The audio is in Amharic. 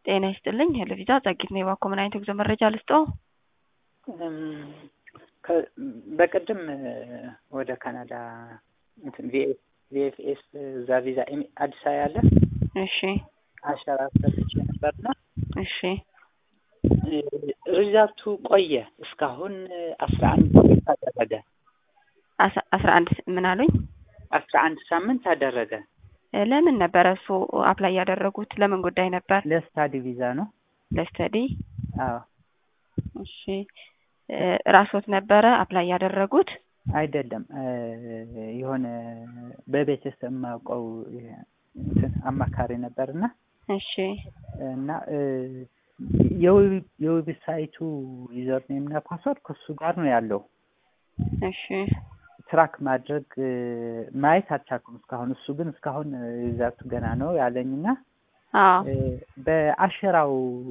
ጤና ይስጥልኝ ሄለቪዛ ጸጊት ነው የባኮ ምን አይነት የጉዞ መረጃ ልስጦ? በቅድም ወደ ካናዳ ቪኤፍኤስ እዛ ቪዛ አዲስ አበባ ያለ እሺ አሻራ ሰጥቼ ነበርና እሺ ሪዛልቱ ቆየ እስካሁን አስራ አንድ ሳምንት አደረገ። አስራ አንድ ምን አሉኝ? አስራ አንድ ሳምንት አደረገ። ለምን ነበረ እሱ አፕላይ ያደረጉት? ለምን ጉዳይ ነበር? ለስታዲ ቪዛ ነው። ለስተዲ አዎ እሺ ራስዎት ነበረ አፕላይ ያደረጉት? አይደለም የሆነ በቤተሰብ የማውቀው እንትን አማካሪ ነበርና እሺ እና የዌብሳይቱ ዩዘር ኔም እና ፓስወርድ ከሱ ጋር ነው ያለው። እሺ ትራክ ማድረግ ማየት አልቻልኩም እስካሁን። እሱ ግን እስካሁን ሪዛልቱ ገና ነው ያለኝና አዎ በአሸራው